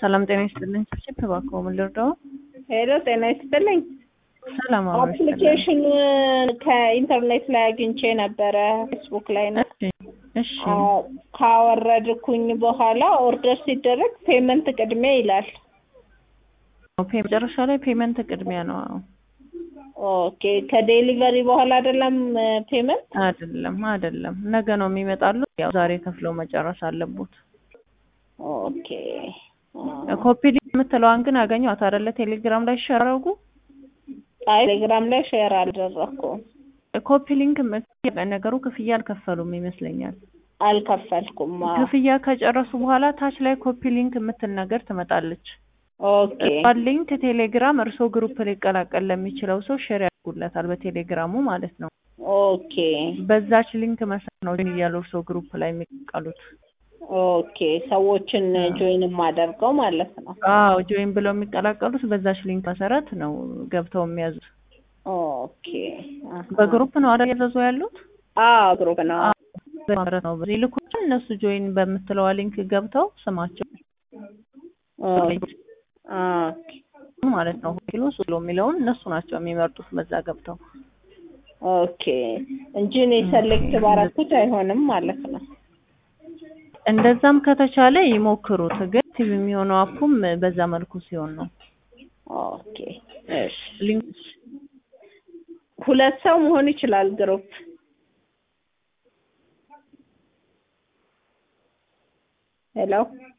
ሰላም ጤና ይስጥልኝ። ስብስብ እባክዎ ምን ልርዳው? ሄሎ ጤና ይስጥልኝ። ሰላም አብሮ ይስጥልኝ። አፕሊኬሽን ከኢንተርኔት ላይ አግኝቼ ነበረ ፌስቡክ ላይ ነው። እሺ እሺ ካወረድኩኝ በኋላ ኦርደር ሲደረግ ፔመንት ቅድሚያ ይላል። ፔ መጨረሻ ላይ ፔመንት ቅድሚያ ነው። አዎ። ኦኬ ከዴሊቨሪ በኋላ አይደለም ፔመንት? አይደለም አይደለም፣ ነገ ነው የሚመጣሉ። ያው ዛሬ ከፍለው መጨረስ አለቦት። ኦኬ ኮፒ ሊንክ የምትለዋን ግን አገኘኋት አይደለ? ቴሌግራም ላይ ሸር አድርጉ። አይ ቴሌግራም ላይ ሼር አልደረኩም። ኮፒ ሊንክ የምት- ነገሩ ክፍያ አልከፈሉም ይመስለኛል። አልከፈልኩም። አዎ። ክፍያ ከጨረሱ በኋላ ታች ላይ ኮፒ ሊንክ የምትል ነገር ትመጣለች። ኦኬ እሷን ሊንክ ቴሌግራም እርሶ ግሩፕ ሊቀላቀል ለሚችለው ሰው ሼር ያደርጉለታል፣ በቴሌግራሙ ማለት ነው። ኦኬ በዛች ሊንክ መሰረት ነው ጆይን እያሉ እርሶ ግሩፕ ላይ የሚቀሉት። ኦኬ ሰዎችን ጆይን የማደርገው ማለት ነው። አዎ ጆይን ብለው የሚቀላቀሉት በዛች ሊንክ መሰረት ነው ገብተው የሚያዙት። ኦኬ አሃ። በግሩፕ ነው አይደል ያዘዙ ያሉት? አዎ ግሩፕ ነው። ማለት ነው። በዚህ ልኩ እነሱ ጆይን በምትለዋ ሊንክ ገብተው ስማቸው ኦኬ ማለት ነው ኪሎ ሶሎ የሚለውን እነሱ ናቸው የሚመርጡት በዛ ገብተው። ኦኬ እንጂ እኔ ሰሌክት ባረኩት አይሆንም ማለት ነው። እንደዛም ከተቻለ ይሞክሩት። ግን ቲቪ የሚሆነው አፑም በዛ መልኩ ሲሆን ነው። ኦኬ እሺ። ሊንክ ሁለት ሰው መሆን ይችላል ግሩፕ። ሄሎ